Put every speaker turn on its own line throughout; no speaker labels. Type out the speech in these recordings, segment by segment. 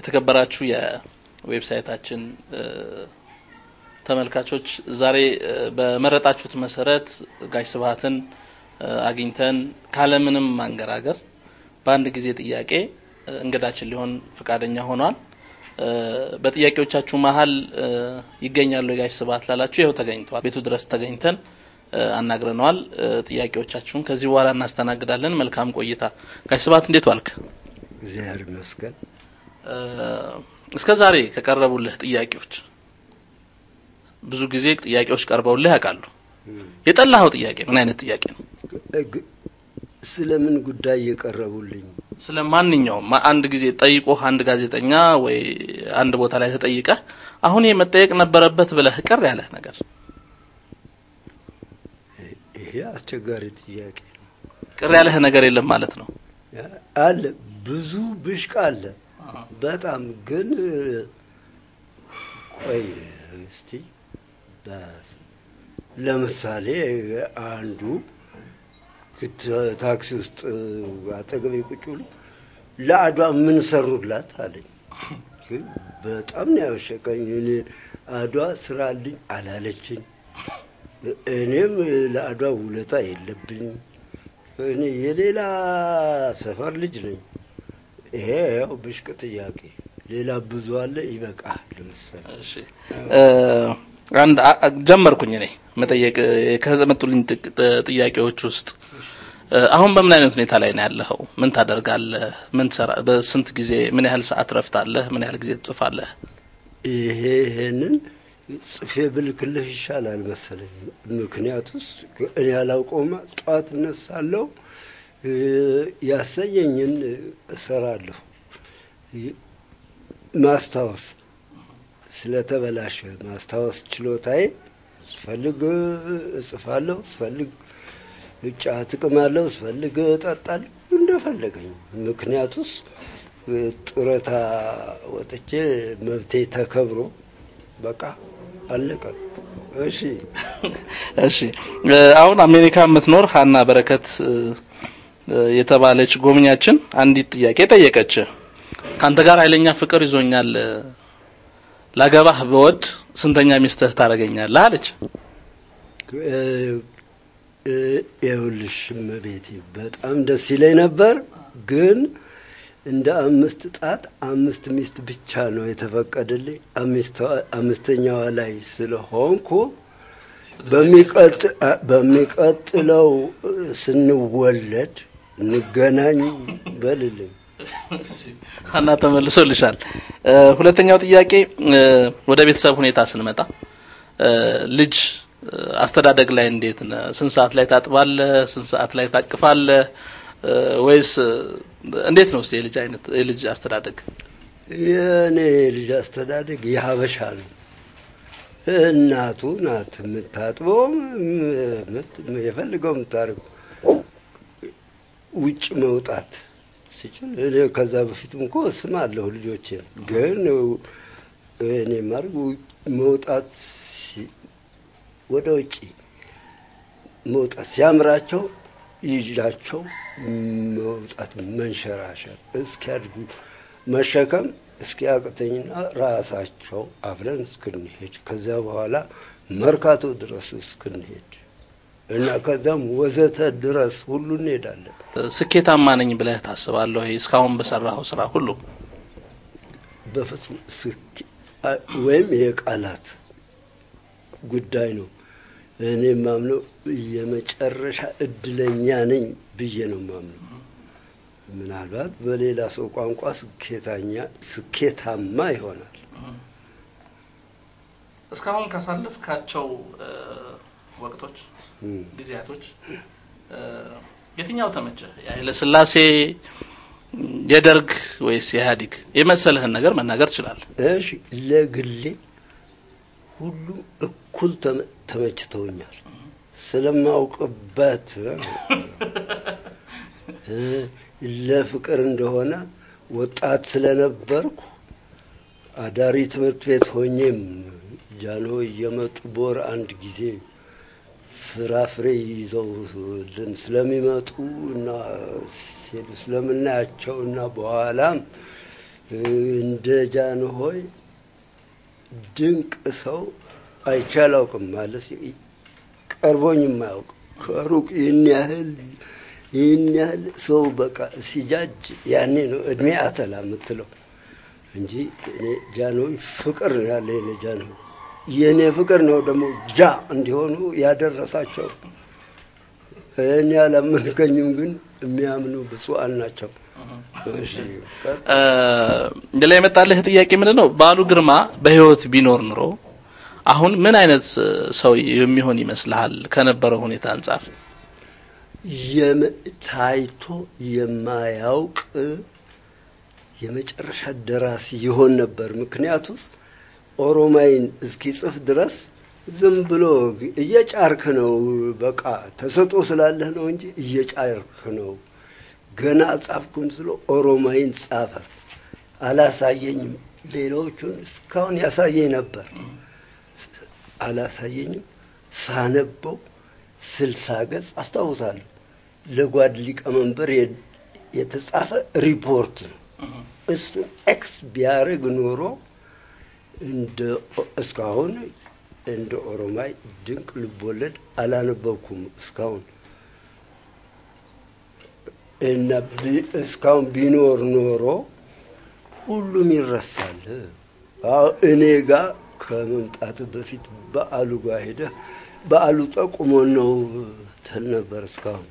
የተከበራችሁ የዌብሳይታችን ተመልካቾች ዛሬ በመረጣችሁት መሰረት ጋሽ ስብሀትን አግኝተን ካለምንም ማንገራገር በአንድ ጊዜ ጥያቄ እንግዳችን ሊሆን ፈቃደኛ ሆኗል። በጥያቄዎቻችሁ መሀል ይገኛሉ የጋሽ ስብሀት ላላችሁ ይኸው ተገኝተዋል። ቤቱ ድረስ ተገኝተን አናግረነዋል። ጥያቄዎቻችሁን ከዚህ በኋላ እናስተናግዳለን። መልካም ቆይታ። ጋሽ ስብሀት እንዴት ዋልክ?
እግዚአብሔር ይመስገን።
እስከ ዛሬ ከቀረቡልህ ጥያቄዎች ብዙ ጊዜ ጥያቄዎች ቀርበውልህ ያውቃሉ። የጠላኸው ጥያቄ ምን አይነት ጥያቄ ነው?
ስለምን ጉዳይ የቀረቡልኝ?
ስለ ማንኛውም አንድ ጊዜ ጠይቆህ አንድ ጋዜጠኛ ወይ አንድ ቦታ ላይ ተጠይቀህ አሁን ይሄ መጠየቅ ነበረበት ብለህ ቅር ያለህ ነገር?
ይሄ አስቸጋሪ ጥያቄ ነው።
ቅር ያለህ ነገር የለም ማለት ነው?
አለ ብዙ ብሽቅ አለ። በጣም ግን ቆይ እስቲ ለምሳሌ አንዱ ታክሲ ውስጥ አጠገቤ ቁጭ ብሎ ለአድዋ ምን ሰሩላት አለኝ። ግን በጣም ነው ያበሸቀኝ። እኔ አድዋ ስራልኝ አላለችኝ። እኔም ለአድዋ ውለታ የለብኝም። እኔ የሌላ ሰፈር ልጅ ነኝ። ይሄ ያው ብሽቅ ጥያቄ። ሌላ ብዙ አለ። ይበቃል። ለምሳሌ
እሺ አንድ ጀመርኩኝ እኔ መጠየቅ ከመጡልኝ ጥያቄዎች ውስጥ አሁን በምን አይነት ሁኔታ ላይ ነው ያለኸው? ምን ታደርጋለህ? ምን ትሰራ? በስንት ጊዜ ምን ያህል ሰዓት ረፍታለህ? ምን ያህል ጊዜ ትጽፋለህ?
ይሄ ይሄንን ጽፌ ብልክልህ ይሻላል መሰለኝ። ምክንያቱስ እኔ ያላውቀውማ ጠዋት እነሳለሁ፣ ያሰኘኝን እሰራለሁ። ማስታወስ ስለተበላሸ ማስታወስ ችሎታዬ ስፈልግ እጽፋለሁ፣ ስፈልግ እጫ ጥቅማለሁ፣ ስፈልግ እጠጣለሁ፣ እንደፈለገኝ። ምክንያቱስ ጡረታ ወጥቼ መብቴ ተከብሮ በቃ አለቀ። እሺ
እሺ። አሁን አሜሪካ የምትኖር ሀና በረከት የተባለች ጎብኛችን አንዲት ጥያቄ ጠየቀች። ከአንተ ጋር ኃይለኛ ፍቅር ይዞኛል ላገባህ በወድ ስንተኛ ሚስትህ ታደርገኛለህ አለች።
ይኸውልሽ እመቤቴ በጣም ደስ ይለኝ ነበር፣ ግን እንደ አምስት ጣት አምስት ሚስት ብቻ ነው የተፈቀደልኝ። አምስተኛዋ ላይ ስለሆንኩ በሚቀጥለው ስንወለድ እንገናኝ በልልኝ።
ሀና ተመልሶልሻል። ሁለተኛው ጥያቄ ወደ ቤተሰብ ሁኔታ ስንመጣ ልጅ አስተዳደግ ላይ እንዴት ነህ? ስንት ሰዓት ላይ ታጥባለህ? ስንት ሰዓት ላይ ታቅፋለህ? ወይስ እንዴት ነው? እስኪ የልጅ አይነት የልጅ አስተዳደግ
የእኔ የልጅ አስተዳደግ የሀበሻ ነው። እናቱ ናት የምታጥበው፣ የፈልገው የምታደርገው ውጭ መውጣት ሲችል እኔ ከዛ በፊትም እኮ ስም አለሁ ልጆችን ግን እኔ ማድረግ መውጣት ወደ ውጭ መውጣት ሲያምራቸው ይዣቸው መውጣት መንሸራሸር እስኪያድጉ መሸከም እስኪያቅተኝና ራሳቸው አብረን እስክንሄድ ከዚያ በኋላ መርካቶ ድረስ እስክንሄድ እና ከዛም ወዘተ ድረስ ሁሉ እንሄዳለን።
ስኬታማ ነኝ ብለህ ታስባለህ ወይ? እስካሁን በሰራኸው ስራ ሁሉ
በፍጹም ወይም የቃላት ጉዳይ ነው። እኔ ማምነው የመጨረሻ እድለኛ ነኝ ብዬ ነው ማምነው። ምናልባት በሌላ ሰው ቋንቋ ስኬታኛ ስኬታማ ይሆናል።
እስካሁን ካሳለፍካቸው ወቅቶች ጊዜያቶች የትኛው ተመቸህ? የኃይለ ሥላሴ የደርግ ወይስ የኢህአዴግ የመሰለህን ነገር መናገር ትችላለህ።
እሺ፣ ለግሌ ሁሉም እኩል ተመችተውኛል። ስለማውቅበት ለፍቅር እንደሆነ ወጣት ስለነበርኩ አዳሪ ትምህርት ቤት ሆኜም ጃኖ እየመጡ በወር አንድ ጊዜ ፍራፍሬ ይዘውልን ስለሚመጡ እና ሲሄዱ ስለምናያቸው እና በኋላም እንደ ጃንሆይ ድንቅ ሰው አይቼ አላውቅም። ማለት ቀርቦኝ የማያውቅ ከሩቅ ይህን ያህል ይህን ያህል ሰው በቃ ሲጃጅ ያኔ ነው እድሜ አተላ የምትለው እንጂ እኔ ጃንሆይ ፍቅር ነው ያለ የኔ ጃንሆይ የእኔ ፍቅር ነው ደግሞ ጃ እንዲሆኑ ያደረሳቸው። እኔ አላመንከኝም፣ ግን የሚያምኑ ብፁዓን ናቸው። እሺ፣ ቀጥ-
ሌላ የመጣልህ ጥያቄ ምንድን ነው? በዓሉ ግርማ በህይወት ቢኖር ኑሮ አሁን ምን አይነት ሰው የሚሆን ይመስልሃል? ከነበረው ሁኔታ አንጻር
የመ- ታይቶ የማያውቅ የመጨረሻ ደራሲ ይሆን ነበር። ምክንያቱስ ኦሮማይን እስኪጽፍ ድረስ ዝም ብሎ እየጫርክ ነው። በቃ ተሰጦ ስላለህ ነው እንጂ እየጫርክ ነው። ገና ጻፍኩም ስለ ኦሮማይን ጻፈ። አላሳየኝም። ሌሎቹን እስካሁን ያሳየኝ ነበር። አላሳየኝም። ሳነበው ስልሳ ገጽ አስታውሳለሁ። ለጓድ ሊቀመንበር የ- የተጻፈ ሪፖርት ነው። እሱን ኤክስ ቢያደርግ ኖሮ እንደ እስካሁን እንደ ኦሮማይ ድንቅ ልቦለድ አላነበብኩም እስካሁን እና ቢ- እስካሁን ቢኖር ኖሮ ሁሉም ይረሳል። አዎ እኔ ጋር ከመምጣት በፊት በዓሉ ጋር ሄደህ በዓሉ ጠቁሞን ነው ትል ነበር። እስካሁን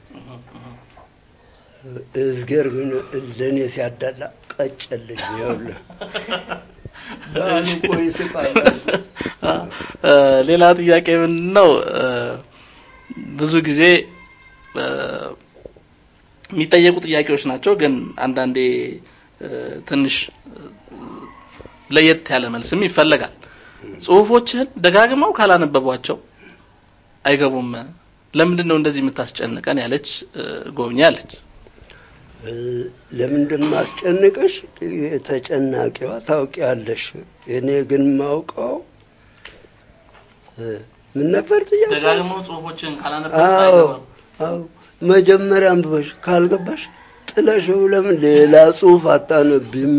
እዝጌር ግን ለእኔ ሲያዳላ ቀጨልኝ። ይኸውልህ በዓሉ እኮ ይስቃል።
እ፣ ሌላ ጥያቄ ምንድን ነው? እ፣ ብዙ ጊዜ እ፣ የሚጠየቁ ጥያቄዎች ናቸው፣ ግን አንዳንዴ እ፣ ትንሽ እ፣ ለየት ያለ መልስም ይፈለጋል። ጽሁፎችህን ደጋግመው ካላነበቧቸው አይገቡም። ለምንድን ነው እንደዚህ የምታስጨንቀን? ያለች እ፣ ጎብኚ አለች።
እ፣ ለምንድን ማስጨንቅሽ? ተጨናቂዋ ታውቂያለሽ። እኔ ግን ማውቀው እ፣ ምን ነበር ጥያቄ?
ደጋግመው ጽሁፎችህን ካላነበቡ
አዎ
አይገባም።
አዎ፣ መጀመሪያ አንብበሽ ካልገባሽ ጥለሽው ለምን ሌላ ጽሁፍ አታነቢም?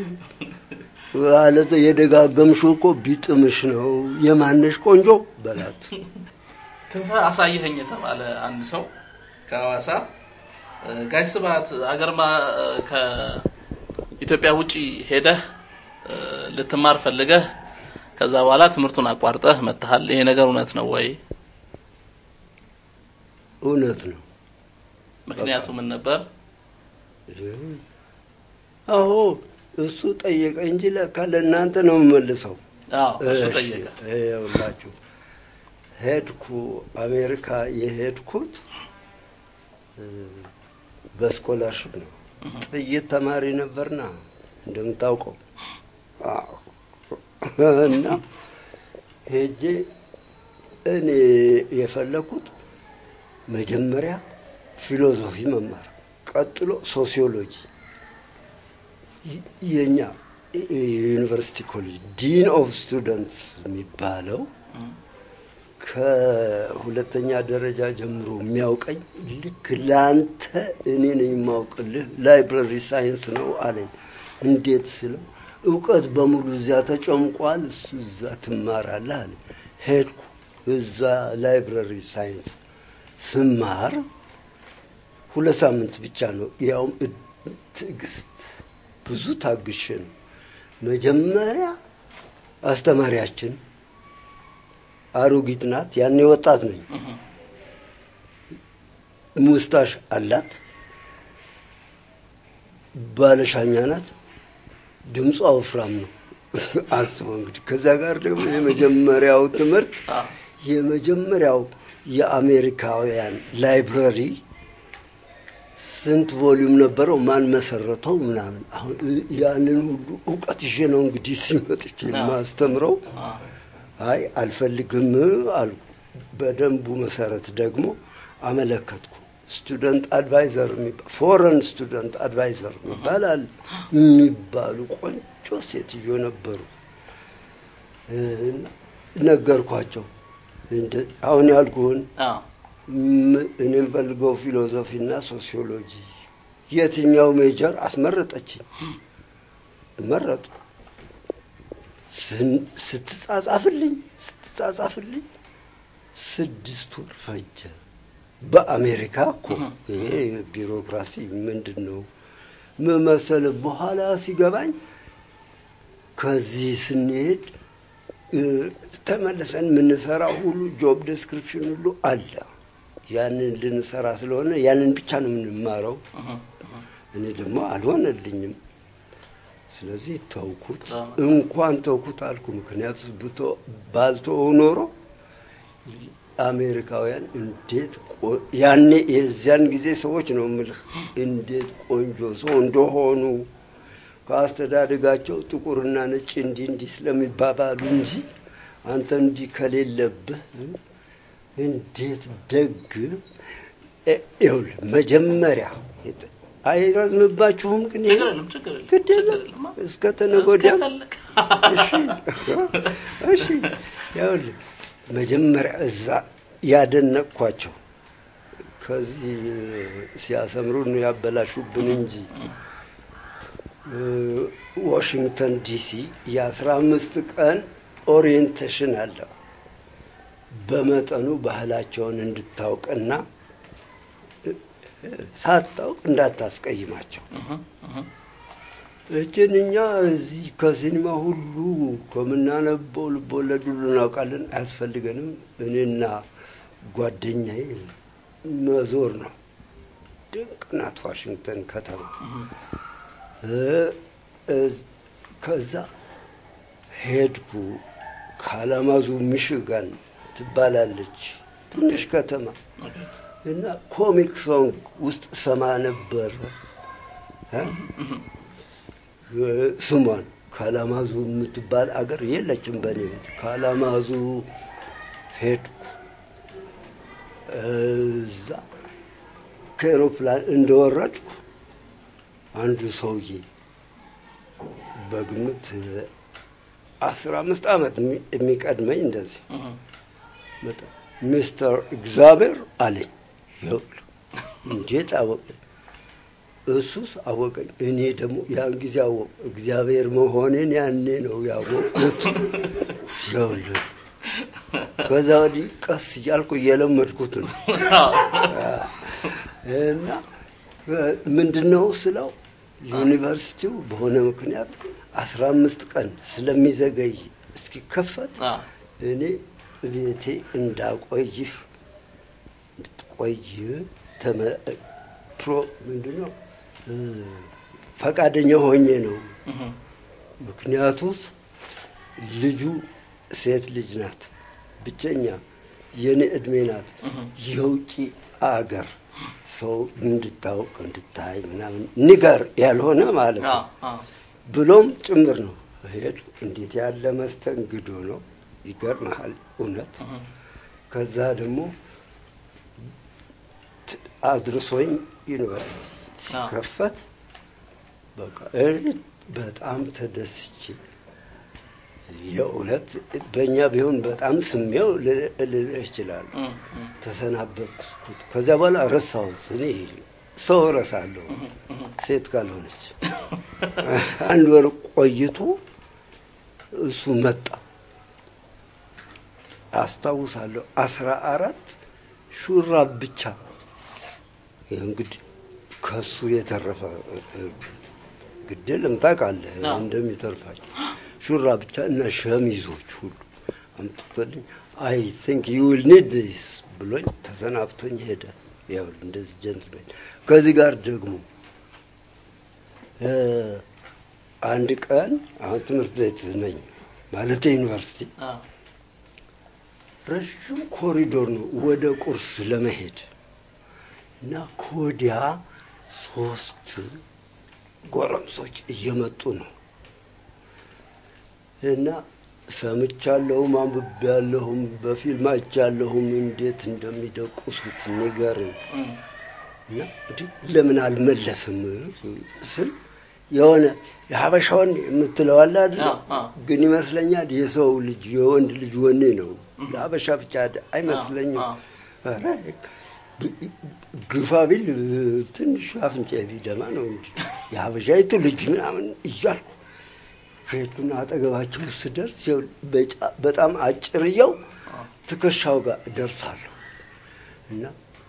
ማለት የደጋገምሽው እኮ ቢጥምሽ ነው። የማነሽ ቆንጆ በላት።
ክንፈ አሳየኸኝ የተባለ አንድ ሰው ከሐዋሳ እ፣ ጋሽ ስብሐት አገርማ እ፣ ከኢትዮጵያ ውጪ ሄደህ እ፣ ልትማር ፈልገህ ከዛ በኋላ ትምህርቱን አቋርጠህ መጥተሃል። ይሄ ነገር እውነት ነው ወይ?
እውነት ነው።
ምክንያቱ ምን ነበር?
አዎ እሱ ጠየቀ እንጂ ለካ ለእናንተ ነው የምመልሰው።
አዎ እሱ
እሺ፣
ጠየቀ።
ይኸውላችሁ ሄድኩ አሜሪካ የሄድኩት እ፣ በስኮላርሽፕ ነው። ጥይት ተማሪ ነበርና እንደምታውቀው አዎ። እና ሄጄ እኔ የፈለኩት መጀመሪያ ፊሎዞፊ መማር፣ ቀጥሎ ሶሲዮሎጂ ይ- የኛ የዩኒቨርሲቲ ኮሌጅ ዲን ኦፍ ስቱደንትስ የሚባለው ከሁለተኛ ደረጃ ጀምሮ የሚያውቀኝ ልክ ለአንተ እኔ ነኝ የማውቅልህ ላይብረሪ ሳይንስ ነው አለኝ። እንዴት ስለው እውቀት በሙሉ እዚያ ተጨምቋል፣ እሱ እዛ ትማራለህ አለ። ሄድኩ። እዛ ላይብረሪ ሳይንስ ስማር ሁለት ሳምንት ብቻ ነው። ያውም እ- ትዕግስት ብዙ ታግሼ ነው። መጀመሪያ አስተማሪያችን አሮጊት ናት። ያኔ ወጣት ነኝ። ሙስታሽ አላት። ባለሻኛ ናት። ድምጿ ወፍራም ነው። አስበው እንግዲህ። ከዛ ጋር ደግሞ የመጀመሪያው ትምህርት
አዎ
የመጀመሪያው የአሜሪካውያን ላይብረሪ ስንት ቮሊዩም ነበረው? ማን መሰረተው? ምናምን አሁን ያንን ሁሉ እውቀት ይዤ ነው እንግዲህ ሲመጥቼ ማስተምረው።
አዎ
አይ አልፈልግም አልኩ። በደንቡ መሰረት ደግሞ አመለከትኩ። ስቱደንት አድቫይዘር ፎረን ስቱደንት አድቫይዘር ይባላል የሚባሉ ቆንጆ ሴትዮ ነበሩ። እ፣ ነገርኳቸው እንደ- አሁን ያልኩህን
አዎ
ም- እኔ የምፈልገው ፊሎዞፊና ሶሲዮሎጂ የትኛው ሜጀር አስመረጠችኝ። መረጡ። ስን- ስትጻጻፍልኝ ስትጻጻፍልኝ ስድስት ወር ፈጀ። በአሜሪካ እኮ ይሄ ቢሮክራሲ ምንድን ነው ምን መሰለህ፣ በኋላ ሲገባኝ ከዚህ ስንሄድ እ፣ ተመልሰን የምንሰራው ሁሉ ጆብ ዴስክሪፕሽን ሁሉ አለ። ያንን ልንሰራ ስለሆነ ያንን ብቻ ነው የምንማረው። እኔ ደግሞ አልሆነልኝም። ስለዚህ ተውኩት። እንኳን ተውኩት አልኩ። ምክንያቱ ብቶ ባልተወው ኖሮ አሜሪካውያን እንዴት ቆ- ያኔ የዚያን ጊዜ ሰዎች ነው የምልህ እንዴት ቆንጆ ሰው እንደሆኑ ከአስተዳደጋቸው ጥቁርና ነጭ እንዲህ እንዲህ ስለሚባባሉ እንጂ አንተ እንዲህ ከሌለብህ እንዴት ደግ እ- ይኸውልህ መጀመሪያ የት- አይረዝምባችሁም ግን ይሄ
ችግር የለም ችግር የለም
ግድ
ችግር
የለም
የለም
እስከ ተነገ ወዲያም
እስከፈለግ
እሺ እሺ ይኸውልህ መጀመሪያ እዛ ያደነቅኳቸው ከዚህ ሲያሰምሩ ነው ያበላሹብን እንጂ እ፣ ዋሽንግተን ዲሲ የአስራ አምስት ቀን ኦሪየንቴሽን አለው በመጠኑ ባህላቸውን እንድታውቅና እ፣ እ፣ ሳታውቅ እንዳታስቀይማቸው እችን እኛ እዚህ ከሲኒማ ሁሉ ከምናነበው ልቦለድ ሁሉ እናውቃለን፣ አያስፈልገንም። እኔና ጓደኛዬ መዞር ነው። ድንቅ ናት ዋሽንግተን ከተማ። እ፣ እ፣ ከዛ ሄድኩ። ካላማዙ ሚሽጋን ትባላለች ትንሽ ከተማ እና ኮሚክ ሶንግ ውስጥ ሰማ ነበር እ? ስሟን ካላማዙ የምትባል አገር የለችም በእኔ ቤት። ካላማዙ ሄድኩ። እዛ ከኤሮፕላን እንደወረድኩ አንዱ ሰውዬ በግምት አስራ አምስት ዓመት የሚ- የሚቀድመኝ እንደዚህ መጣ። ሚስተር እግዚአብሔር አለኝ። ይኸውልህ እንዴት አወቀኝ? እሱስ አወቀኝ። እኔ ደግሞ ያን ጊዜ አወቅ እግዚአብሔር መሆኔን ያኔ ነው ያወቅሁት። ይኸውልህ ከዛ ወዲህ ቀስ እያልኩ እየለመድኩት ነው እና ምንድን ነው ስለው ዩኒቨርሲቲው በሆነ ምክንያት አስራ አምስት ቀን ስለሚዘገይ እስኪከፈት
አዎ።
እኔ ቤቴ እንዳቆይህ እንድትቆይ ተመ- ፕሮ ምንድን ነው እ፣ ፈቃደኛ ሆኜ ነው። ምክንያቱስ ልጁ ሴት ልጅ ናት፣ ብቸኛ የኔ እድሜ ናት። የውጭ አገር ሰው እንድታውቅ እንድታይ ምናምን ንገር ያልሆነ ማለት ነው
አዎ፣ አዎ።
ብሎም ጭምር ነው። ሄድ እንዴት ያለ መስተንግዶ ነው! ይገርምሃል እውነት። ከዛ ደግሞ ት- አድርሶኝ ዩኒቨርሲቲ ሲከፈት በቃ እኔ በጣም ተደስቼ የእውነት በእኛ ቢሆን በጣም ስሜው ል- ልልህ እችላለሁ።
እም፣ እም።
ተሰናበትኩት። ከዚያ በኋላ ረሳሁት። እኔ ሰው እረሳለሁ ሴት ካልሆነች። አንድ ወር ቆይቶ እሱ መጣ። አስታውሳለሁ። አስራ አራት ሹራብ ብቻ ይህ እንግዲህ ከሱ የተረፈ ግድልም ታውቃለህ
አዎ።
እንደሚተርፋቸው ሹራብ ብቻ እና ሸሚዞች ሁሉ አምጥቶልኝ አይ ቲንክ ዩ ዊል ኒድ ዲስ ብሎኝ ተሰናብቶኝ ሄደ። ያው እንደዚህ ጀንትልሜን። ከዚህ ጋር ደግሞ እ፣ አንድ ቀን አሁን ትምህርት ቤት ነኝ ማለት ዩኒቨርሲቲ
አዎ።
ረዥም ኮሪዶር ነው ወደ ቁርስ ለመሄድ እና ከወዲያ ሶስት ጎረምሶች እየመጡ ነው እና ሰምቻለሁም አንብቤያለሁም በፊልም አይቻለሁም እንዴት እንደሚደቁሱት ንገረኝ
እም፣
እና እንዲህ ለምን አልመለስም ስል የሆነ የሀበሻ ወኔ የምትለው አለ አይደለ?
አዎ፣ አዎ።
ግን ይመስለኛል የሰው ልጅ የወንድ ልጅ ወኔ ነው። ለሀበሻ ብቻ አደ- አይመስለኝም።
አዎ፣
ኧረ ግፋ ቢል ትንሽ አፍንጫ ቢደማ ነው እንጂ የሀበሻይቱ ልጅ ምናምን እያልኩ ከሄድኩና አጠገባቸው ስደርስ ይኸው በጫ- በጣም አጭርየው ትከሻው ጋር ደርሳለሁ እና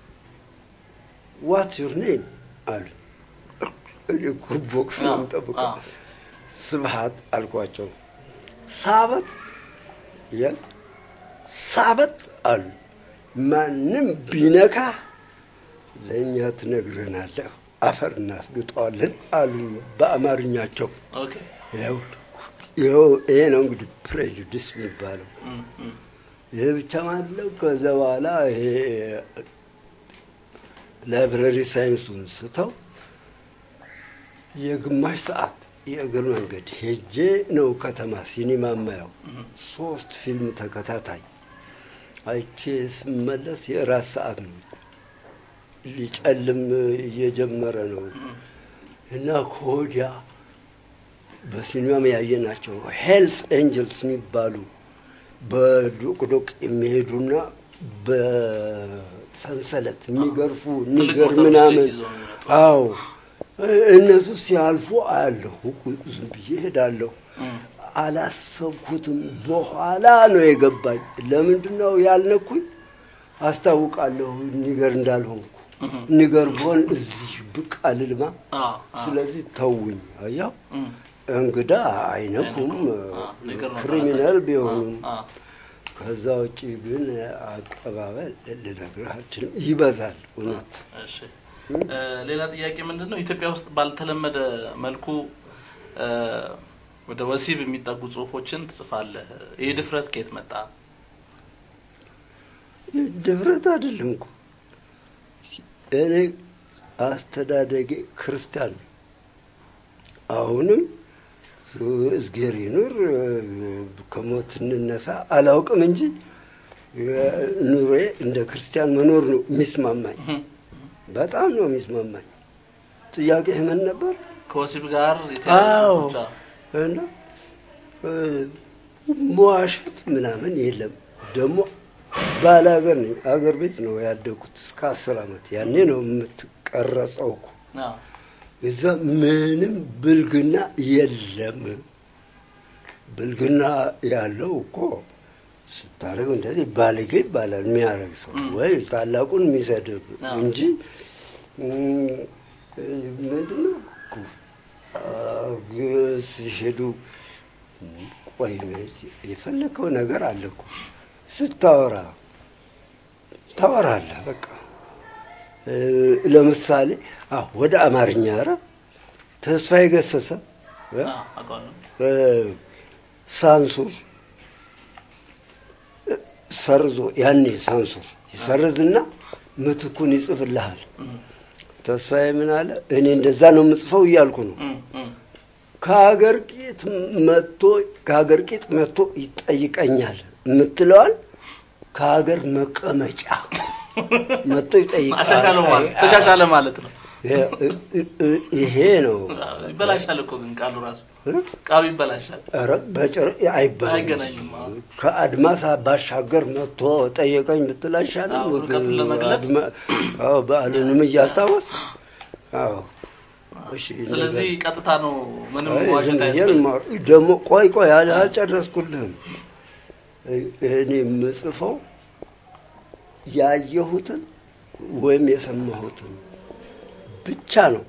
ዋት ዩር ኔም አሉ። እኔ እኮ ቦክስ ነው
አዎ፣
የምጠብቀው።
አዎ።
ስብሐት አልኳቸው። ሳበት የስ ሳበት አሉ። ማንም ቢነካ ለእኛ ትነግረናለህ፣ አፈር እናስግጠዋለን አሉ በአማርኛቸው።
ኦኬ
ይኸው ይኸው ይሄ ነው እንግዲህ ፕሬጁዲስ የሚባለው።
እም፣ እም።
ይህ ብቻ ማለው። ከዛ በኋላ ይሄ ላይብረሪ ሳይንሱን ስተው የግማሽ ሰዓት የእግር መንገድ ሄጄ ነው ከተማ ሲኒማ ማየው። ሶስት ፊልም ተከታታይ አይቼ ስመለስ የእራት ሰዓት ነው። ሊጨልም እየጀመረ ነው እና ከወዲያ በሲኒማም ያየናቸው ሄልስ ኤንጀልስ የሚባሉ በዶቅዶቅ የሚሄዱና በሰንሰለት የሚገርፉ
ትልቅ
ንገር
ሞተር
ምናምን
ብስክሌት ይዘው የሚመጡ።
አዎ እነሱ ሲያልፉ አያለሁ። ዝም ብዬ ሄዳለሁ።
እም፣
አላሰብኩትም። በኋላ ነው የገባኝ። ለምንድን ነው ያልነኩኝ? አስታውቃለሁ ኒገር እንዳልሆንኩ።
እም፣
ኒገር ብሆን እዚህ ብቅ አልልማ።
አዎ፣ አዎ።
ስለዚህ ተውኝ። አያው
እም፣
እንግዳ አይነኩም፣
አዎ፣ ኒገር ነው
ክሪሚናል
ጠላታቸው።
ቢሆኑም።
አዎ፣ አዎ።
ከዛ ውጭ ግን አቀባበል ልነግርህ አልችልም። ይበዛል እውነት።
እሺ እ፣ ሌላ ጥያቄ ምንድን ነው ኢትዮጵያ ውስጥ ባልተለመደ መልኩ እ፣ ወደ ወሲብ የሚጠጉ ጽሁፎችን ትጽፋለህ። ይህ ድፍረት ከየት መጣ?
ድፍረት አይደለም እኮ እኔ አስተዳደጌ ክርስቲያን ነው። አሁንም እዝጌር ይኑር ከሞት እንነሳ አላውቅም እንጂ ኑሮዬ እንደ ክርስቲያን መኖር ነው የሚስማማኝ።
እም፣
በጣም ነው የሚስማማኝ። ጥያቄ ምን ነበር?
ከወሲብ ጋር የተያያዙ
አዎ
ጽሁፎች አዎ።
እና እ፣ መዋሸት ምናምን የለም። ደግሞ ባለ ሀገር ነኝ። አገር ቤት ነው ያደጉት እስከ አስር ዓመት። ያኔ ነው የምትቀረጸው እኮ
አዎ።
እዛ ምንም ብልግና የለም። ብልግና ያለው እኮ ስታደርግ እንደዚህ ባልጌ ይባላል የሚያደርግ ሰው ወይ ታላቁን የሚሰድብ
አዎ።
እንጂ እም፣ ምንድነው እኮ አ- ሲሄዱ ቆይ የፈለከው ነገር አለ እኮ ስታወራ ታወራለህ በቃ እ፣ ለምሳሌ አዎ ወደ አማርኛ ኧረ ተስፋዬ ገሰሰ እ፣
አዎ፣ አውቀዋለሁ።
እ፣ ሳንሱር እ፣ ሰርዞ ያኔ ሳንሱር ይሰርዝና ምትኩን ይጽፍልሃል።
እም፣
ተስፋዬ ምን አለ? እኔ እንደዛ ነው የምጽፈው እያልኩ ነው።
እም፣ እም።
ከሀገር ቂጥ መጥቶ ከሀገር ቂጥ መጥቶ ይጠይቀኛል የምትለዋል ከሀገር መቀመጫ መጥቶ ይጠይቃል።
አሻሻለ ማለት ተሻሻለ ማለት ነው።
ይሄ ነው
ይበላሻል እኮ ግን ቃሉ ራሱ
እ?
ቃሉ ይበላሻል።
ኧረ በጭር አይባልም።
አይገናኝም። አዎ።
ከአድማስ ባሻገር መጥቶ ጠየቀኝ ብትል አይሻልም?
አዎ፣ ርቀቱን ለመግለጽ።
አድማ- አዎ በዓሉንም እያስታወስ አዎ እሺ
ስለዚህ ቀጥታ ነው ምንም
አይ፣
ዋሸት
ዝም ብዬ
አያስፈልግም።
ነው የማወራው። ደግሞ ቆይ ቆይ አል- አልጨረስኩልህም። እኔ የምጽፈው ያየሁትን ወይም የሰማሁትን ብቻ ነው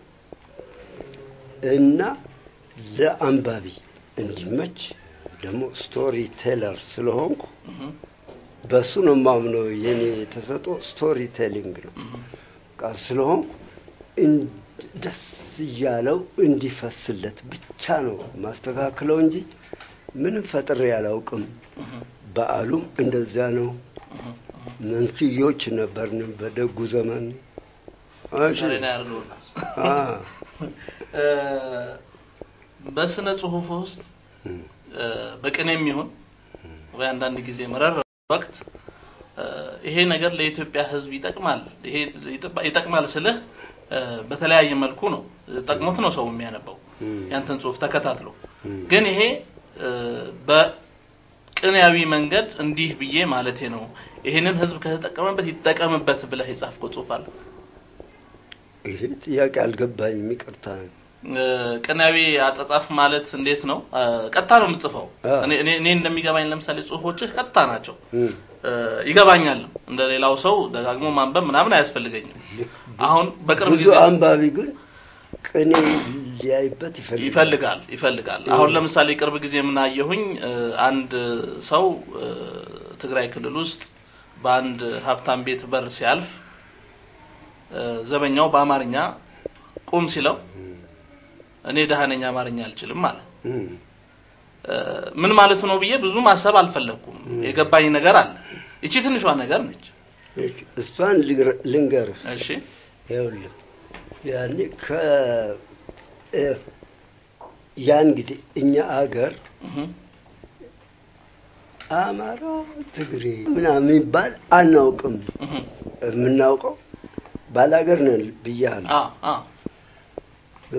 እና ለአንባቢ እንዲመች ደግሞ ስቶሪ ቴለር ስለሆንኩ
እም፣
በሱ ነው የማምነው። የኔ የተሰጠው ስቶሪ ቴሊንግ ነው በቃ ስለሆንኩ እን- ደስ እያለው እንዲፈስለት ብቻ ነው ማስተካክለው እንጂ ምንም ፈጥሬ አላውቅም። በዓሉም እንደዚያ ነው። መንትዮች ነበርን በደጉ ዘመን። እሺ።
ዛሬ ነው ያደርገውና
አ፣
እ፣ በስነ ጽሁፍ ውስጥ እ፣ በቅኔም ይሁን ወይ አንዳንድ ጊዜ መረር ወቅት እ፣ ይሄ ነገር ለኢትዮጵያ ሕዝብ ይጠቅማል ይሄ ይጠ- ይጠቅማል ስልህ እ፣ በተለያየ መልኩ ነው ጠቅሞት ነው ሰው የሚያነበው ያንተን ጽሁፍ ተከታትሎ ግን ይሄ እ፣ በቅኔያዊ መንገድ እንዲህ ብዬ ማለቴ ነው ይሄንን ሕዝብ ከተጠቀመበት ይጠቀምበት ብለህ የጻፍከው ጽሁፍ አለ
ይሄ ጥያቄ አልገባኝም፣ ይቅርታ።
ቅኔያዊ አጻጻፍ ማለት እንዴት ነው? ቀጥታ ነው የምትጽፈው? እኔ እኔ እንደሚገባኝ ለምሳሌ ጽሁፎችህ ቀጥታ ናቸው። ይገባኛል። እንደ ሌላው ሰው ደጋግሞ ማንበብ ምናምን አያስፈልገኝም። አሁን በቅርብ
ብዙ
ጊዜ
አንባቢ ግን ቅኔ ሊያይበት ይፈልጋል።
ይፈልጋል ይፈልጋል። አሁን ለምሳሌ ቅርብ ጊዜ የምናየሁኝ አንድ ሰው እ፣ ትግራይ ክልል ውስጥ በአንድ ሀብታም ቤት በር ሲያልፍ እ፣ ዘበኛው በአማርኛ ቁም ሲለው እኔ ደሃ ነኝ አማርኛ አልችልም ማለት
እም፣
እ፣ ምን ማለት ነው ብዬ ብዙ ማሰብ አልፈለግኩም። የገባኝ ነገር አለ። ይቺ ትንሿ ነገር ነች።
እሺ፣ እሷን ልንገር- ልንገርህ
እሺ
ይኸውልህ ያኔ ከ እ፣ ያን ጊዜ እኛ አገር
እህ፣
አማራ፣ ትግሬ ምናምን የሚባል አናውቅም።
እህ፣
የምናውቀው ባላገር ነን ብያለሁ።
አ አ
እ፣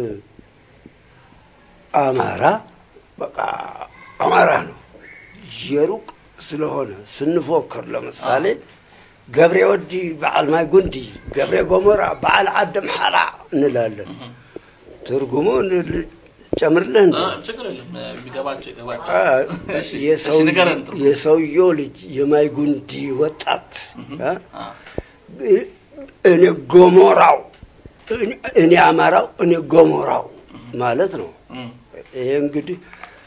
አማራ በቃ አማራ ነው። የሩቅ ስለሆነ ስንፎክር ለምሳሌ ገብሬ ወዲ በዓል ማይ ጉንዲ፣ ገብሬ ጎሞራ በዓል ዓዲ ምሓራ እንላለን። ትርጉሙ እንል- ጨምርልህ እንደ
አ፣ ችግር የለም የሚገባቸው ይገባቸው።
አ፣
እሺ፣
የሰው-
እሺ፣ ንገረን ጥሩ።
የሰውየው ልጅ የማይ ጉንዲ ወጣት አ፣
አ፣
እኔ ጎሞራው እኔ- እኔ አማራው እኔ ጎሞራው ማለት ነው።
እም፣
ይሄ እንግዲህ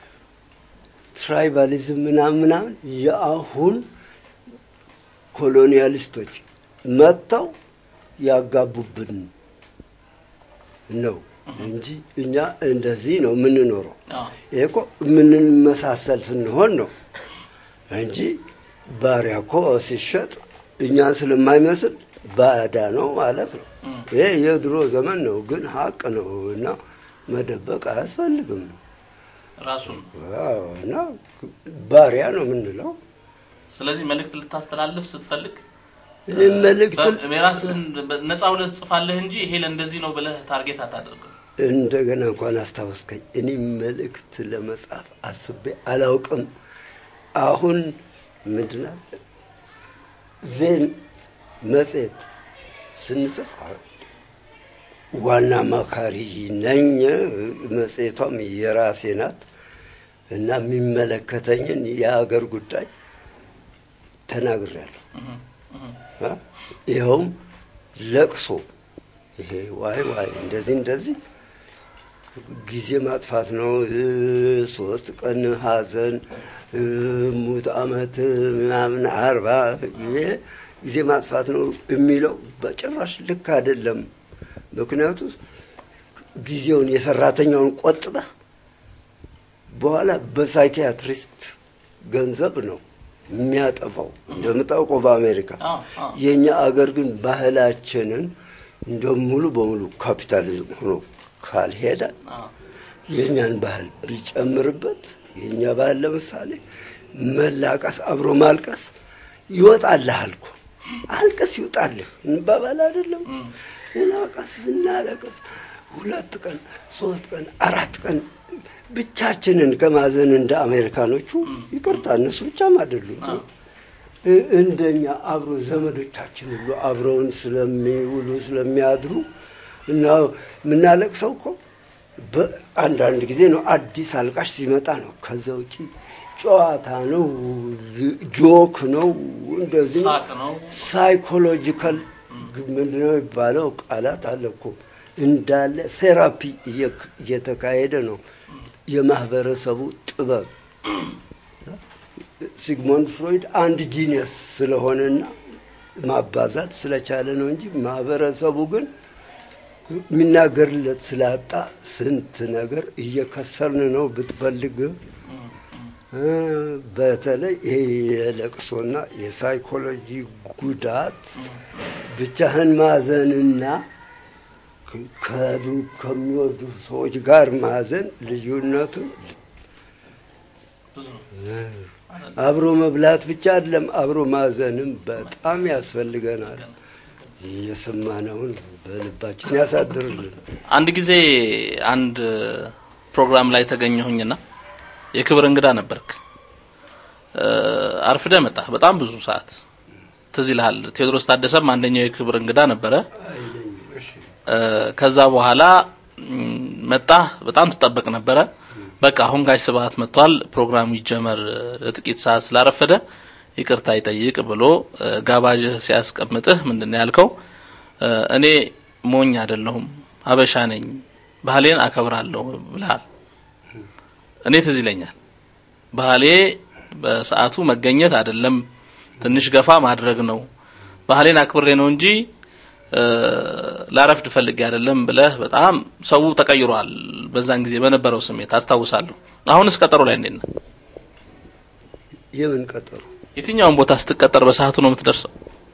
ትራይባሊዝም ምናምን ምናምን የአሁን ኮሎኒያሊስቶች መጥተው ያጋቡብን ነው እንጂ እኛ እንደዚህ ነው የምንኖረው።
አ፣
ይሄ እኮ የምንመሳሰል ስንሆን ነው እንጂ ባሪያ እኮ ሲሸጥ እኛን ስለማይመስል ባዳ ነው ማለት ነው።
እም፣
ይሄ የድሮ ዘመን ነው፣ ግን ሀቅ ነው እና መደበቅ አያስፈልግም።
ራሱን
ዋው፣ እና ባሪያ ነው የምንለው።
ስለዚህ መልእክት ልታስተላልፍ ስትፈልግ
እኔ መልእክት
በ- የራስህን በ- ነፃ ብለህ ትጽፋለህ እንጂ ይሄ ለእንደዚህ ነው ብለህ ታርጌት አታደርግም።
እንደገና እንኳን አስታወስከኝ። እኔ መልእክት ለመጻፍ አስቤ አላውቅም። አሁን ምንድን ነው ዜን መጽሔት ስንጽፍ ዋና አማካሪ ነኝ። መጽሔቷም የራሴ ናት እና የሚመለከተኝን የሀገር ጉዳይ ተናግሬያለሁ።
እህ፣ እህ፣
አ? ይኸውም ለቅሶ ይሄ ዋይ ዋይ እንደዚህ እንደዚህ ጊዜ ማጥፋት ነው። እ፣ ሶስት ቀን ሐዘን እ፣ ሙት ዓመት ምናምን አርባ ይሄ ጊዜ ማጥፋት ነው የሚለው በጭራሽ ልክ አይደለም። ምክንያቱ ጊዜውን የሰራተኛውን ቆጥበህ በኋላ በሳይኪያትሪስት ገንዘብ ነው የሚያጠፋው እንደምታውቀው በአሜሪካ
አ፣ አ፣
የእኛ አገር ግን ባህላችንን እንደ ሙሉ በሙሉ ካፒታሊዝም ሆኖ ካልሄደ
አ፣
የእኛን ባህል ቢጨምርበት የእኛ ባህል ለምሳሌ መላቀስ፣ አብሮ ማልቀስ ይወጣልሃል እኮ አልቀስ ይውጣልህ እንባባል አይደለም።
እም፣
እናቀስ እናለቀስ ሁለት ቀን ሶስት ቀን አራት ቀን ብቻችንን ከማዘን እንደ አሜሪካኖቹ ይቅርታ፣ እነሱ ብቻም አይደሉም
አ፣
እ- እንደኛ አብሮ ዘመዶቻችን ሁሉ አብረውን ስለሚውሉ ስለሚያድሩ እና የምናለቅሰው እኮ በአንዳንድ ጊዜ ነው። አዲስ አልቃሽ ሲመጣ ነው። ከዛ ውጪ ጨዋታ ነው፣ ጆክ ነው፣ እንደዚህ ነው።
ሳቅ ነው።
ሳይኮሎጂካል ምንድነው የሚባለው ቃላት አለ እኮ እንዳለ ቴራፒ እየ- እየተካሄደ ነው። የማህበረሰቡ ጥበብ ሲግሞንድ ፍሮይድ አንድ ጂኒየስ ስለሆነና ማባዛት ስለቻለ ነው እንጂ ማህበረሰቡ ግን የሚናገርለት ስላጣ ስንት ነገር እየከሰርን ነው ብትፈልግ እ፣ በተለይ ይሄ የለቅሶና የሳይኮሎጂ ጉዳት ብቻህን ማዘንና ከ- ከዱ- ከሚወዱ ሰዎች ጋር ማዘን ልዩነቱ
ብዙ ነው።
አብሮ መብላት ብቻ አይደለም፣ አብሮ ማዘንም በጣም ያስፈልገናል። የሰማነውን በልባችን ያሳድርልን።
አንድ ጊዜ አንድ ፕሮግራም ላይ ተገኘሁኝና የክብር እንግዳ ነበርክ። እ፣ አርፍደህ መጣህ በጣም ብዙ ሰዓት ትዝ ይልሃል። ቴዎድሮስ ታደሰም አንደኛው የክብር እንግዳ ነበረ። እ፣ ከዛ በኋላ ም፣ መጣ። በጣም ትጠበቅ ነበረ። በቃ አሁን ጋሽ ስብሀት መጥቷል፣ ፕሮግራሙ ይጀመር፣ ለጥቂት ሰዓት ስላረፈደ ይቅርታ ይጠይቅ ብሎ እ፣ ጋባዥህ ሲያስቀምጥህ ምንድን ነው ያልከው? እ፣ እኔ ሞኝ አይደለሁም ሀበሻ ነኝ፣ ባህሌን አከብራለሁ ብለሃል። እኔ ትዝ ይለኛል ባህሌ በሰዓቱ መገኘት አይደለም ትንሽ ገፋ ማድረግ ነው። ባህሌን አክብሬ ነው እንጂ እ፣ ላረፍድ ፈልጌ አይደለም ብለህ በጣም ሰው ተቀይሯል። በዛን ጊዜ በነበረው ስሜት አስታውሳለሁ። አሁንስ ቀጠሮ ላይ እንዴት ነህ?
የምን ቀጠሮ?
የትኛውን ቦታ ስትቀጠር በሰዓቱ ነው የምትደርሰው?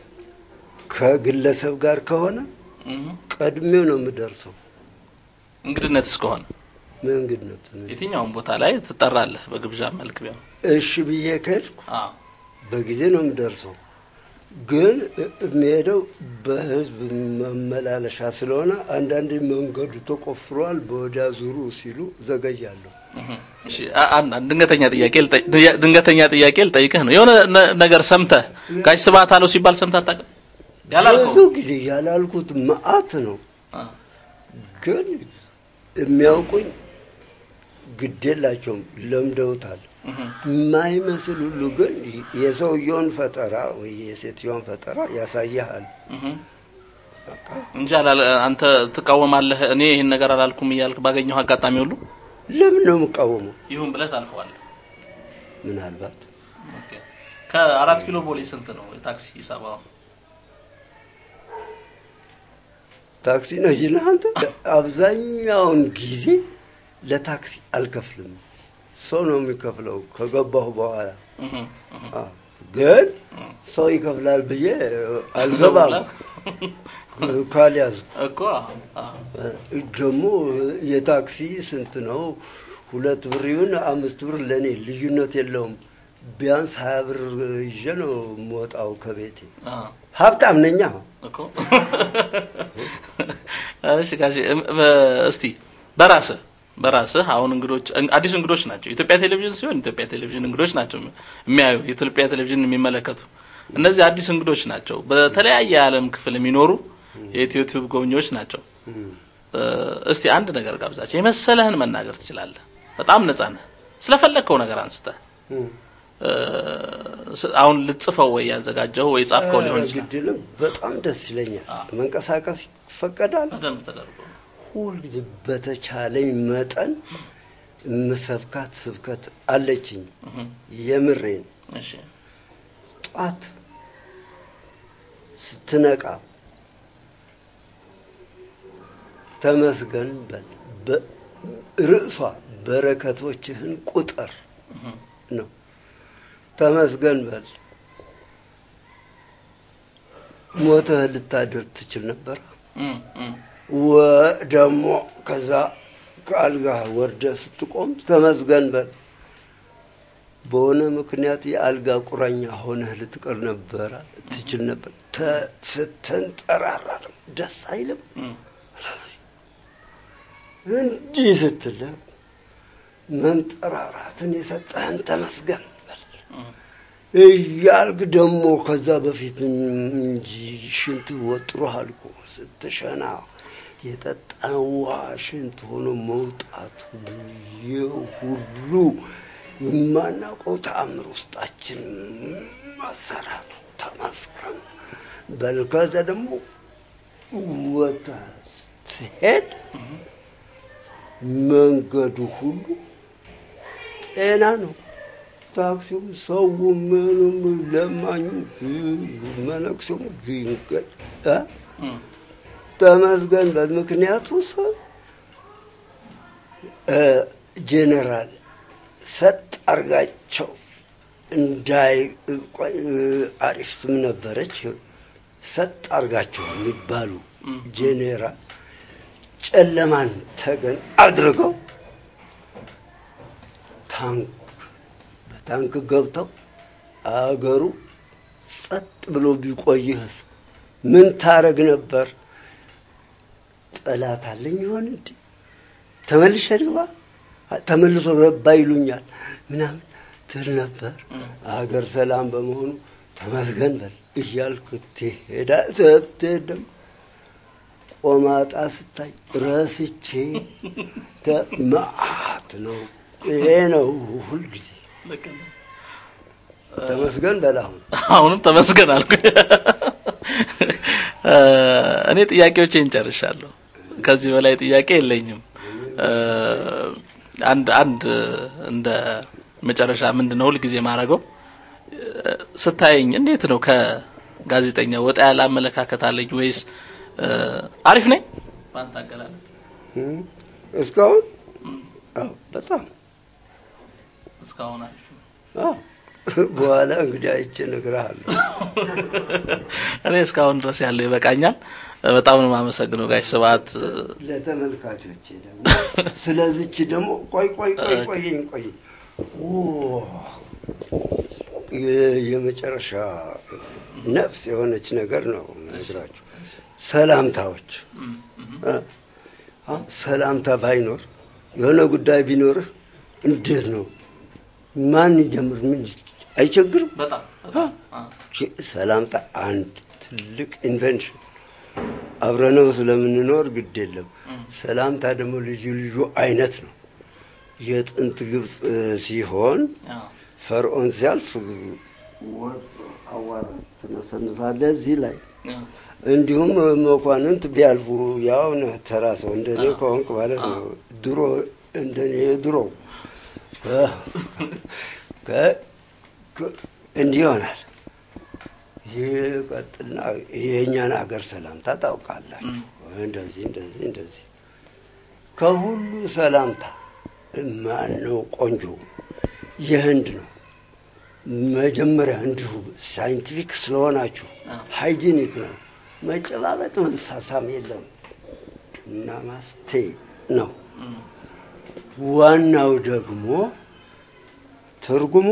ከግለሰብ ጋር ከሆነ ቀድሜው ነው የምደርሰው።
እንግድነት እስከሆነ
መንግድነት ነው።
የትኛውን ቦታ ላይ ትጠራለህ? በግብዣ መልክ ቢሆን
እሺ ብዬ ከሄድኩ
አዎ።
በጊዜ ነው የምደርሰው። ግን የሚሄደው በህዝብ መመላለሻ ስለሆነ አንዳንዴ መንገዱ ተቆፍሯል፣ በወዲያ ዙሩ ሲሉ ዘገያለሁ።
እሺ አ- አንድ አንድ ድንገተኛ ጥያቄ ልጠይ- ድንገተኛ ጥያቄ ልጠይቅህ ነው። የሆነ ነ- ነገር ሰምተህ ጋሽ ስብሀት አለው ሲባል ሰምተህ አታውቅም?
ብዙ
ያላልከው
ጊዜ ያላልኩት መዓት ነው።
አ፣
ግን የሚያውቁኝ ግድ የላቸውም፣ ለምደውታል።
እህ፣
የማይመስል ሁሉ ግን የሰውየውን ፈጠራ ወይ የሴትዮን ፈጠራ ያሳያሃል።
እህ። እንጂ አላለ- አንተ ትቃወማለህ። እኔ ይህን ነገር አላልኩም እያልክ ባገኘው አጋጣሚ ሁሉ
ለምን ነው የምቃወመው?
ይሁን ብለህ ታልፈዋለህ።
ምናልባት
ኦኬ። ከአራት ኪሎ ቦሌ ስንት ነው የታክሲ ሂሳብ? አሁን
ታክሲ ነው ይልህ አንተ። አብዛኛውን ጊዜ ለታክሲ አልከፍልም፣ ሰው ነው የሚከፍለው ከገባሁ በኋላ።
እህ፣ እህ።
አዎ፣ ግን ሰው ይከፍላል ብዬ አልገባም ካልያዝኩ
እኮ አዎ፣ አዎ።
ደግሞ የታክሲ ስንት ነው? ሁለት ብር ይሁን አምስት ብር ለእኔ ልዩነት የለውም። ቢያንስ ሀያ ብር ይዤ ነው የምወጣው ከቤቴ።
አዎ።
ሀብታም ነኛ።
እኮ እሺ ጋሼ እም- በ- እስቲ በራስህ በራስህ አሁን እንግዶች እን- አዲስ እንግዶች ናቸው። የኢትዮጵያ ቴሌቪዥን ሲሆን ኢትዮጵያ ቴሌቪዥን እንግዶች ናቸው የሚያዩ የኢትዮጵያ ቴሌቪዥን የሚመለከቱ እነዚህ አዲስ እንግዶች ናቸው። በተለያየ የዓለም ክፍል የሚኖሩ የኢትዮ ቲዩብ ጎብኚዎች ናቸው። እ፣ እስቲ አንድ ነገር ጋብዛቸው የመሰለህን መናገር ትችላለህ። በጣም ነጻ ነህ። ስለፈለግከው ነገር አንስተህ እ፣ ስ- አሁን ልጽፈው ወይ ያዘጋጀው ወይ ጻፍከው ሊሆን ይችላል።
ግድልም በጣም ደስ ይለኛል። መንቀሳቀስ ይፈቀዳል።
በደንብ ተደርጎ
ሁልጊዜ በተቻለኝ መጠን ምሰብካት ስብከት አለችኝ።
እህ፣
የምሬን
እሺ
ጧት ስትነቃ ተመስገን በል። በ- ርዕሷ በረከቶችህን ቁጥር ነው። ተመስገን በል። ሞተህ ልታድር ትችል ነበር።
እም፣ እም።
ወ- ደግሞ ከዛ ከአልጋህ ወርደህ ስትቆም ተመስገን በል። በሆነ ምክንያት የአልጋ ቁራኛ ሆነህ ልትቀር ነበረ ትችል ነበር። ተ- ስትንጠራራ ደግሞ ደስ አይልም።
እም።
እንዲህ ስትል መንጠራራትን የሰጠህን ተመስገን በል እያልክ ደግሞ ከዛ በፊት እንጂ ሽንት ወጥሮሃል እኮ ስትሸና የጠጣን ውሃ ሽንት ሆኖ መውጣቱ ይህ ሁሉ የማናውቀው ተአምር ውስጣችን መሰራቱ ተመስገን በል። ከዛ ደግሞ ወጥተህ ስትሄድ መንገዱ ሁሉ ጤና ነው። ታክሲው፣ ሰው፣ ምኑም፣ ለማኙ፣ መነኩሴው ድንገት እ
እም።
ተመስገን በል። ምክንያቱ ሰው እ ጄኔራል ሰጥ አርጋቸው እንዳይ ቆይ፣ እ አሪፍ ስም ነበረች። ሰጥ አርጋቸው የሚባሉ ጄኔራል ጨለማን ተገን አድርገው ታንክ በታንክ ገብተው አገሩ ጸጥ ብሎ ቢቆይህስ ምን ታረግ ነበር? ጠላት አለኝ ይሆን እንዴ? ተመልሼ ልግባ፣ ተመልሶ ገባ ይሉኛል ምናምን ትል ነበር። አገር ሰላም በመሆኑ ተመስገን በል እያልክ ትሄዳ ስትሄድ ደግሞ ቆማጣ ስታይ ረስቼ መዓት ነው። ይሄ ነው ሁልጊዜ ተመስገን በላሁን
አሁንም ተመስገን አልኩ። እኔ ጥያቄዎቼን ጨርሻለሁ። ከዚህ በላይ ጥያቄ የለኝም። አንድ አንድ እንደ መጨረሻ ምንድን ነው ሁልጊዜ ማድረገው ስታየኝ እንዴት ነው ከጋዜጠኛ ወጣ ያለ አመለካከት አለኝ ወይስ አሪፍ ነኝ? በአንተ አገላለጽ
እስካሁን አዎ፣ በጣም
እስካሁን አሪፍ ነው።
አዎ። በኋላ እንግዲህ አይቼ እነግርሃለሁ።
እኔ እስካሁን ድረስ ያለው ይበቃኛል። በጣም ነው የማመሰግነው ጋሽ ስብሐት።
ለተመልካቾቼ ደግሞ ስለዚች ደግሞ ቆይ ቆይ ቆይ ቆየኝ ቆይ የ- የመጨረሻ ነፍስ የሆነች ነገር ነው ነግራችሁ። ሰላምታዎች እ? አሁን ሰላምታ ባይኖር የሆነ ጉዳይ ቢኖርህ እንዴት ነው ማን ይጀምር? ምን አይቸግርም?
በጣም
ይህ ሰላምታ አንድ ትልቅ ኢንቨንሽን አብረነው ስለምንኖር ግድ የለም። ሰላምታ ደግሞ ልዩ ልዩ አይነት ነው። የጥንት ግብፅ እ, ሲሆን ፈርዖን ሲያልፍ ወርቅ አዋራ ትነሰንሳለህ እዚህ ላይ እንዲሁም መኳንንት ቢያልፉ ያው ነህ ተራ ሰው እንደኔ ከሆንክ ማለት ነው። ድሮ እንደኔ ድሮ ከ- ከ- እንዲህ ይሆናል። ይህ ቀጥልና የእኛን አገር ሰላምታ ታውቃላችሁ። እንደዚህ እንደዚህ እንደዚህ ከሁሉ ሰላምታ ማን ነው ቆንጆ? የህንድ ነው። መጀመሪያ እንዲሁ ሳይንቲፊክ ስለሆናችሁ ሃይጂኒክ ነው። መጨባበጥ መሳሳም የለም። ናማስቴ ነው። ዋናው ደግሞ ትርጉሙ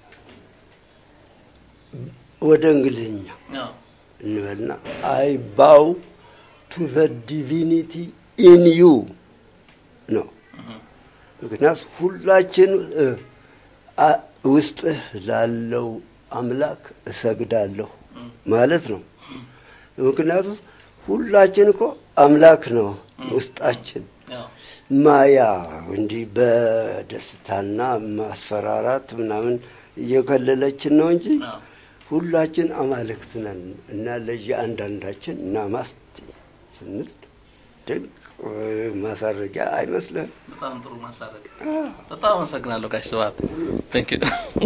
ወደ እንግሊዝኛ እንበልና አይ ባው ቱ ዘ ዲቪኒቲ ኢን ዩ ነው። ምክንያቱ ሁላችን እ፣ አ- ውስጥህ ላለው አምላክ እሰግዳለሁ ማለት ነው። ምክንያቱ ሁላችን እኮ አምላክ ነው ውስጣችን። ማያ እንዲህ በደስታና ማስፈራራት ምናምን እየከለለችን ነው እንጂ ሁላችን አማልክት ነን እና ለየአንዳንዳችን ናማስቴ ስንል ድንቅ እ፣ ማሳረጊያ አይመስልህም?
በጣም ጥሩ ማሳረግ። በጣም አመሰግናለሁ ጋሽ ስብሐት። ቴንክ ዩ